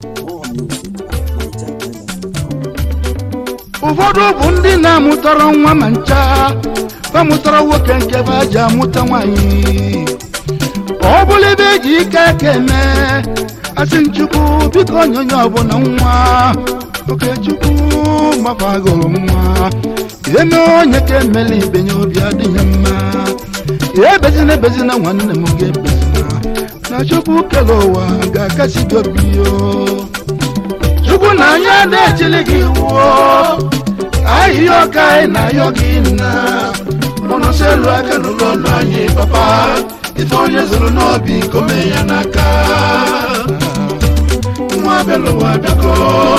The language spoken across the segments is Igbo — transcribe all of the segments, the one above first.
ụfọdụ bụ ndị na-amụtara nwa ma ncha bamụtara nwoke nke be ji amụta nwanyị ọ bụla ebe eji ike aka eme asị nchukwu biko onyonye ọbụla nwa okechukwu gbafagoro nwa eme onye ka emela ibenye obi adịghị mma ebezina ebezina nwanne m ga-ebezina na chukwu kere ụwa ga-akasi gị obi yo chukwu na anya na-echili gị wuo ahịhịa ọka anyị na-ayọ gị nna mụnụsị elu aka n'ụlọ ụlọ anyị papa ife onye zụrụ n'obi kome ya n'aka nwa abịalụwa abịago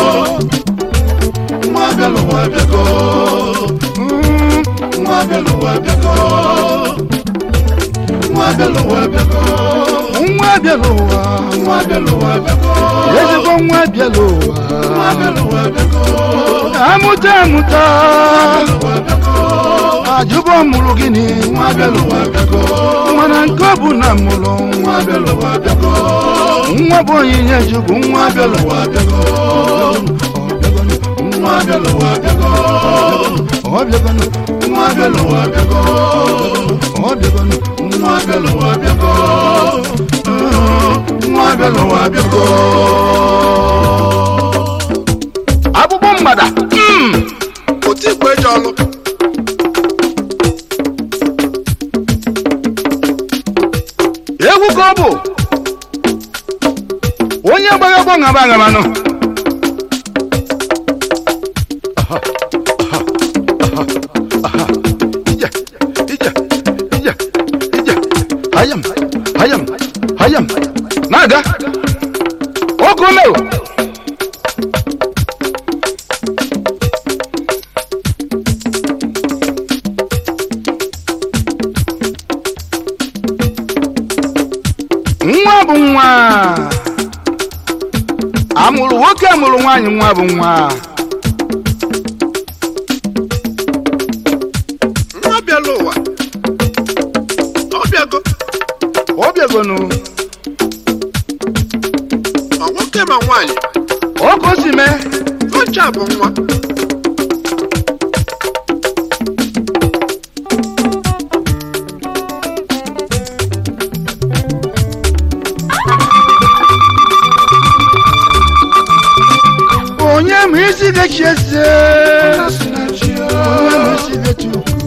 nwa abịalụwa abịago nwa abịalụwa abịago nwa abịalụwa abịago nwa abịalụwa nwa abịalụwa abịago ezigbo nwa abịalụwa nwa abịalụwa abịago amụta amụta ajụbọ mụrụ gịnị nwa abịalụwa abịago mana nke ọ bụ na mụrụ nwa abịalụwa abịago nwa bụ onyinye chukwu nwa abịalụwa abịago nwa abịalụwa abịago ọ bịagonụ nwa abịalụwa abịago ọ bịagonụ nwa abịalụwa abịago nwa abịalụwa abịago akpụkpọ mgbada otu igwe eji ọlụ egwu ka ọ bụ onye gbara ọgbọ ngaba agamanụ ije ije ije ije hayam hayam hayam na-aga ọkụ mewo nwa bụ nwa amụrụ nwoke amụrụ nwaanyị nwa bụ nwa nwa bịala ụwa ọ bịago ọ bịagonu ma nwoke ma nwaanyị ọkụ si mee ocha bụ nwa onye ma isi gachi eze onye ma isi gachi ukwu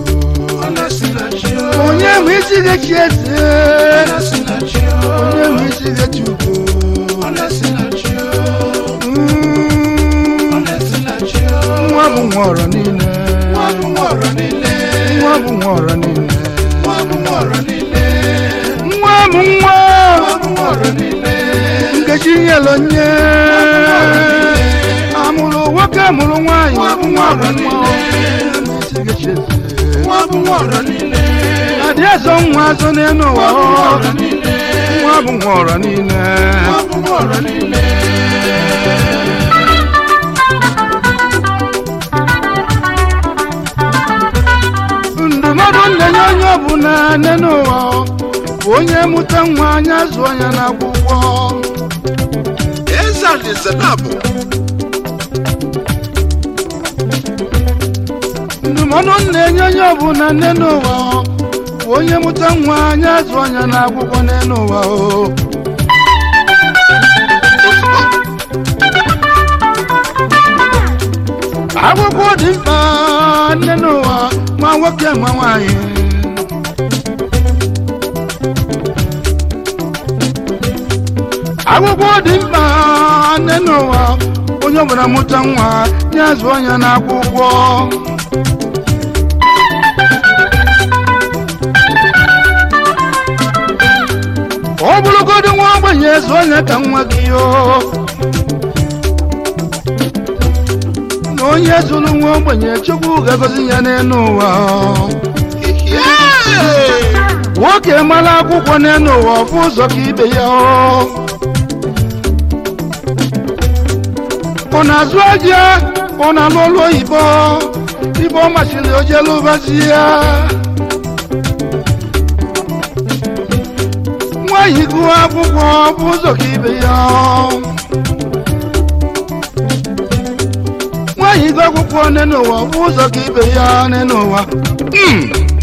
onye ma isi gachi eze onye ma isi gachi ukwu Mm, nwa bụ nwa ọrọ niile nwa bụ nwa ọrọ niile nwa bụ nwa nkechi nyelu nye amụrụ nwoke amụrụ nwaanyị nwa bụ nwa isi gachi eze adị azọ nwa azọ n'elu ụwa ọ. nwa bụ nwa ọrọ niile ndụmọdụ ndenye onye ọbụla nne n'ụwa ọ, bụ onye mụta nwa anya zụọ ya n'akwụkwọ eze alaeze na-abụ ndụmọdụ na-enye onye ọbụla nne n'ụwa ọ, bụ onye mụta nwa anya zụọ ya n'akwụkwọ n'elu ụwa o akwụkwọ dị mkpa nne n'ụwa nwa nwoke nwa nwanyị akwụkwọ dị mkpa nne n'ụwa onye ọbụla mụta nwa ya zụọ ya n'akwụkwọ ọ bụrụgodị nwa ogbenye zụọ ya ka nwa gị yoo na onye zụrụ nwa ogbenye chukwu ga-agọzi ya n'elu ụwa nwoke mara akwụkwọ n'elu ụwa ọfụ ụzọ ka ibe ya ọ na-azụ aja ọ na-alụ ọrụ oyibo ibe ọ masịrị ojelụbazi ya nwaanyị gụọ akwụkwọ bụ ụzọ ka ibe ya ịgụ akwụkwọ n'elu ụwa ọ bụ ụzọ ka ibe ya n'elu ụwa Mm.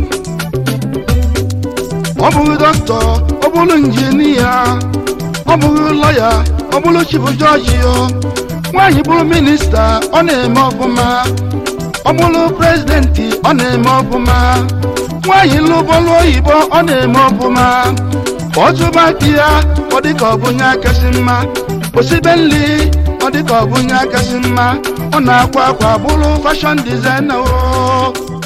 ọ bụghị dọkịta ọ bụrụ injinia ọ bụghị lọya ọ bụrụ chifu jọji o nwaanyị bụrụ minista ọ na-eme ọfụma ọ bụrụ prezidenti ọ na-eme ọfụma nwaanyị lụbọlụ oyibo ọ na-eme ọfụma ọ tụba di ya ọ dịka ọ bụnye akasị mma osibe nri ọ dịka ọ bụnye akasị mma ọ na-akwa akwa bụrụ fashọn dizaina o